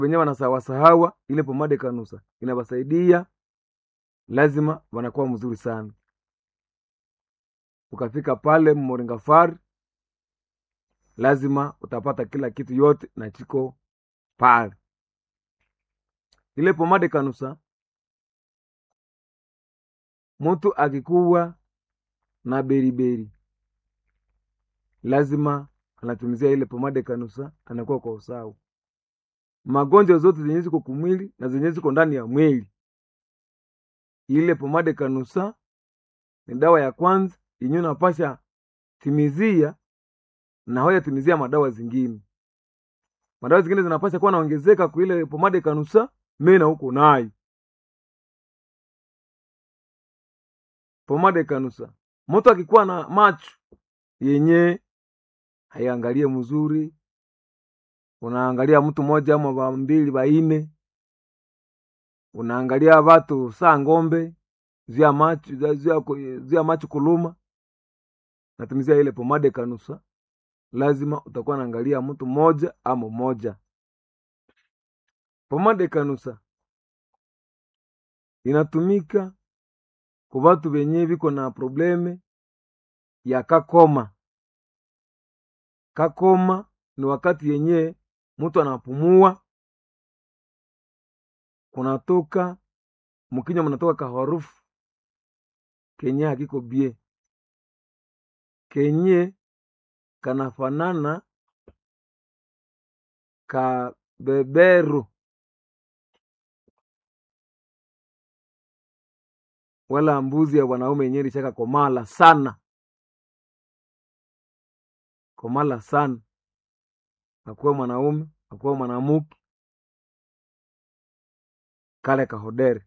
wenyewe wanasawasahawa ile pomade kanusa inawasaidia lazima wanakuwa mzuri sana ukafika pale moringafari lazima utapata kila kitu yote na chiko pale ile pomade kanusa mtu akikuwa na beriberi lazima anatumizia ile pomade kanusa anakuwa kwa usawa magonjwa zote zenye ziko kumwili na zenye ziko ndani ya mwili ile pomade kanusa ni dawa ya kwanza yenye unapasha timizia na hoya timizia madawa zingine madawa zingine zinapasha kuwa naongezeka kwa ile pomade kanusa mena huko nayo pomade kanusa mtu akikuwa na macho yenye haiangalie mzuri unaangalia mtu moja ama wa mbili waine unaangalia watu saa ngombe zia macho zia, zia macho kuluma natumizia ile pomade kanusa lazima utakuwa naangalia mtu moja ama moja pomade kanusa inatumika kwa watu wenye viko na probleme ya kakoma kakoma ni wakati yenye mtu anapumua kunatoka mkinywa mnatoka kaharufu kenye hakiko bie kenye kanafanana ka beberu wala mbuzi ya wanaume yenyewe ilishaka komala sana komala sana akuwe mwanaume akuwe mwanamuke kale kahodere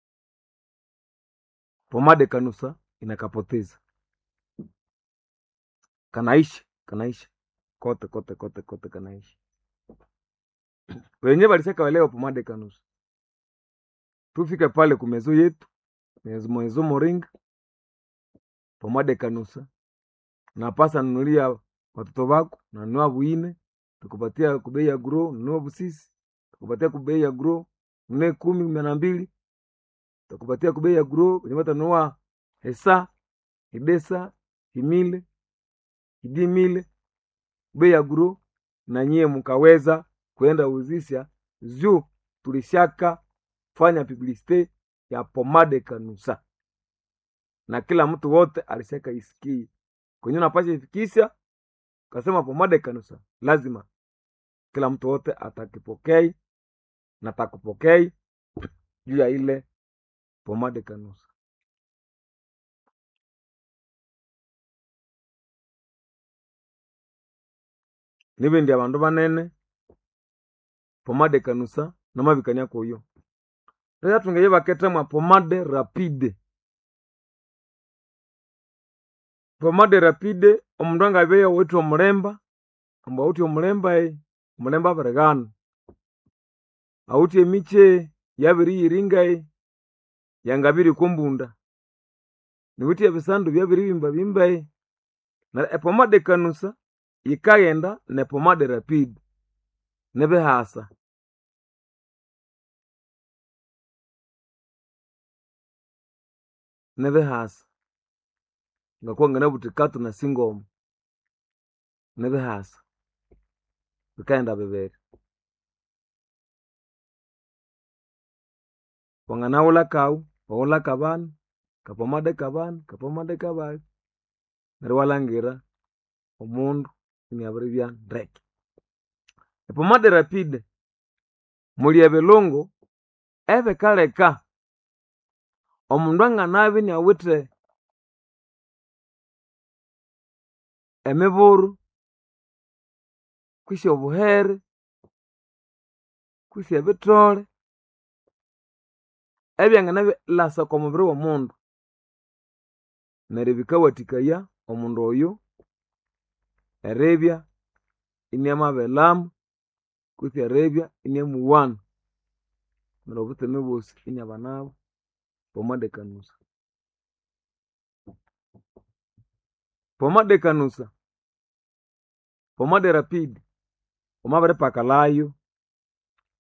pomade kanusa inakapoteza kanaishi kanaishi kote kote kote kote kanaishi wenye walishaka walewa pomade kanusa tufike pale kumezo yetu mwezo moringa pomade kanusa napasa nunulia watoto wako nanunua buine tukupatia kubei ya gro nunua busisi tukupatia kubei ya gro nunue kumi kumi na mbili tukupatia kubei ya gro wenye watanunua hesa hidesa himile hidimile bei ya gro na nyie mkaweza kwenda uzisha juu tulishaka fanya publicite ya pomade kanusa na kila mtu wote alishaka isikie kwenye unapasha ifikisha kasema pomade kanusa lazima kila mtu wote atakipokei na takupokei juu ya ile pomade kanusa nibindi abandu banene pomade kanusa namabikania kuyo rero tungeye baketemwa pomade rapide pomade rapide omundu angabeya withe omulemba ambu awuthe omulemba e omulemba abirighana awuthe emiche yabiriyiringa e yangabiri kombunda niwithe ebisandu byabiribimba bimba e na epomade kanusa yikaghenda ne pomade rapide nibihasa nibihasa ngakuwa nganabuthi katu na singoma nibihasa bikaghenda bibiri wanganaghulha kawu waghulha kabana kapomade kabana kapomade kabali neryo iwalhangira omundu iniabiribya ndeke epomade rapide muli ebilungu ebikaleka omundu anganabya iniawithe emiburu kwisi obuhere kwisi ebithole ebyanganabilhasa oko mubiri w'omundu neryo bikawathikaya omundu oyo eribya iniamabilhamu kutse eribya iniamuwana neryo obutseme bwosi iniabanabu pomade kanusa pomade kanusa pomade rapide wamabiripakalhayo